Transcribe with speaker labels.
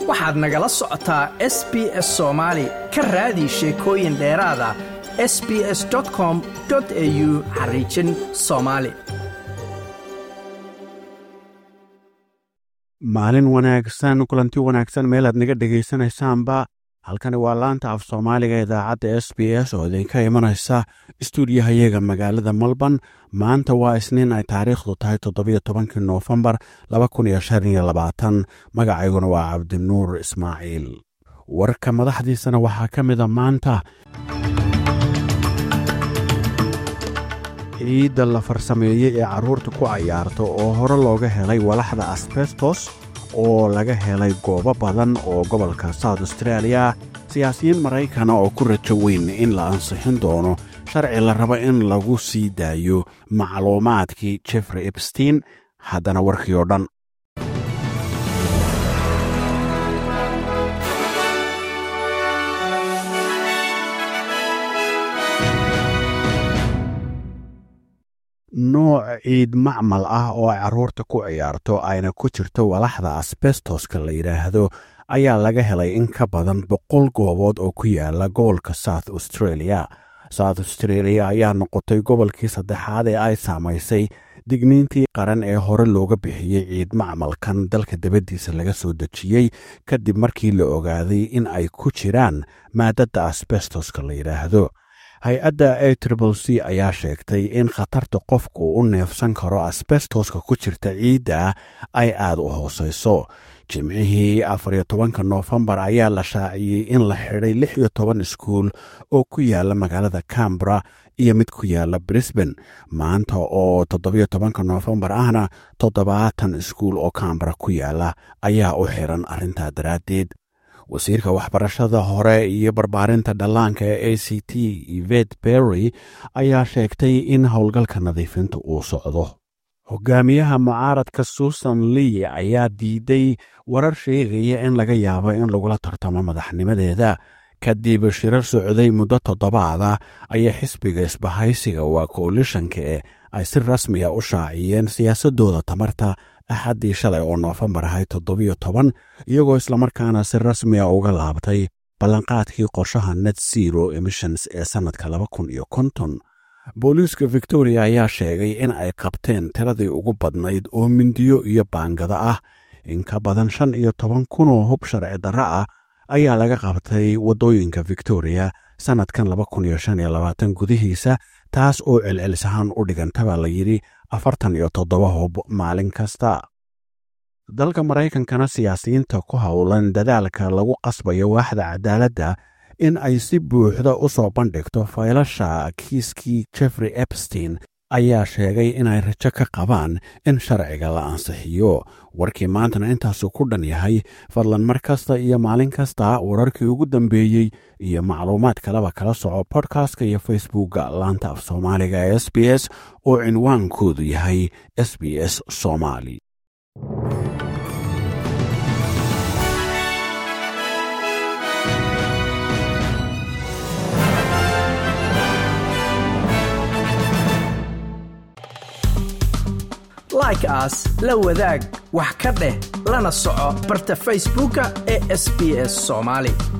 Speaker 1: waxaad nagala socotaa s b s soomaali ka raadi sheekooyin dheeraada s b s com au xariijin soomaali
Speaker 2: maalin wanaagsan kulanti wanaagsan meelaad naga dhegaysanaysaanba halkani waa laanta af soomaaliga idaacadda s b s oo idinka imanaysa istuudiyahayaga magaalada melbourne maanta waa isniin ay taariikhdu tahay toddobiyo tobankii noofembar laba kun iyo shan iyo labaatan magacayguna waa cabdinuur ismaaciil warka madaxdiisana waxaa ka mida maanta ciidda la farsameeyey ee carruurta ku cayaarta oo hore looga helay walaxda asbestos oo laga helay goobo badan oo gobolka south australia siyaasiyiin maraykana oo ku rajo weyn in la ansixin doono sharci la rabo in lagu sii daayo macluumaadkii jeffrey ebstein haddana warkii oo dhan nooc ciid macmal ah oo ay carruurta ku ciyaarto ayna ku jirto walaxda asbestoska la yidhaahdo ayaa laga helay in ka badan boqol goobood oo ku yaala gobolka south australia south australia ayaa noqotay gobolkii saddexaad ee ay saamaysay digniintii qaran ee hore looga bixiyey ciid macmalkan dalka dabaddiisa laga soo dejiyey kadib markii la ogaaday in ay ku jiraan maadadda asbestoska la yidhaahdo hay-adda a tribl c ayaa sheegtay in khatarta qofku u neefsan karo asbestoska ku jirta ciidda ay aad u hooseyso jimcihii afariyo tobanka noofembar ayaa la shaaciyey in la xidhay lix iyo toban iskuul oo ku yaala magaalada cambra iyo mid ku yaala brisban maanta oo toddobiyo tobanka noofembar ahna toddobaatan iskuul oo cambra ku yaala ayaa u xiran arrintaa daraaddeed wasiirka waxbarashada hore iyo barbaarinta dhallaanka ee a c t ivet berry ayaa sheegtay in howlgalka nadiifinta uu socdo hogaamiyaha mucaaradka susan lee ayaa diiday warar sheegaya in laga yaabo in lagula tartamo madaxnimadeeda kadib shirar socday muddo toddobaada ayaa xisbiga isbahaysiga waa koalishanka ee ay si rasmiya u shaaciyeen siyaasadooda tamarta axaddii shalay oo noofembar ahay toddobiyo toban iyagoo islamarkaana si rasmiya uga laabtay ballanqaadkii qorshaha net zero emissions ee sannadka laba kun iyo konton booliiska victoria ayaa sheegay in ay qabteen tiradii ugu badnayd oo mindiyo iyo baangada ah in ka badan shan iyo toban kun oo hub sharci darro ah ayaa laga qabtay waddooyinka victoria sannadkan laba kun iyo shan iyo labaatan gudihiisa taas oo celcelisahaan u dhigantaba la yidhi afartan iyo toddoba hub maalin kasta dalka maraykankana siyaasiyiinta ku howlan dadaalka lagu qasbayo waaxda cadaaladda in ay si buuxda u soo bandhigto faylasha kiiskii jeffrey ebstein ayaa sheegay inay rajo ka qabaan in sharciga la ansixiyo warkii maantana intaasu ku dhan yahay fadlan mar kasta iyo maalin kasta wararkii ugu dambeeyey iyo macluumaad kaleba kala soco bodkastka iyo facebookga laanta af soomaaliga ee s b s oo cinwaankoodu yahay s b s somaali
Speaker 1: like aas la wadaag wax ka dheh lana soco barta facebooka ee sb s somaali